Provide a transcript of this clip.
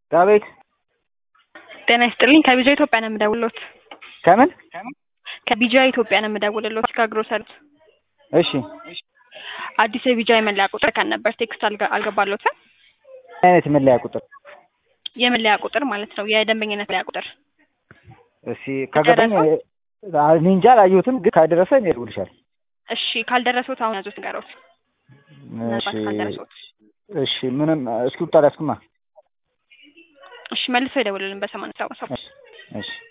ዳዊት ጤና ይስጥልኝ ከቢጃ ኢትዮጵያ ነው የምደውልሎት። ከምን ከቢጃ ኢትዮጵያ ነው የምደውልሎት ከግሮሰሪት እሺ አዲስ የቢጃ የመለያ ቁጥር ከን ነበር ቴክስት አልገ- አልገባሎትም። ምን አይነት መለያ ቁጥር የመለያ ቁጥር ማለት ነው የደንበኝነት መለያ ቁጥር እሺ ከገባኝ እኔ እንጃ አላየሁትም፣ ግን ካደረሰ እኔ እደውልልሻለሁ። እሺ ካልደረሱት አሁን ያዙት ንገሮት። ምናልባት እሺ ካልደረሱት እሺ ምንም እስክሪብቶ አልያዝኩማ። እሺ መልሶ ይደውልልን በሰማንያ ሰባት እሺ እሺ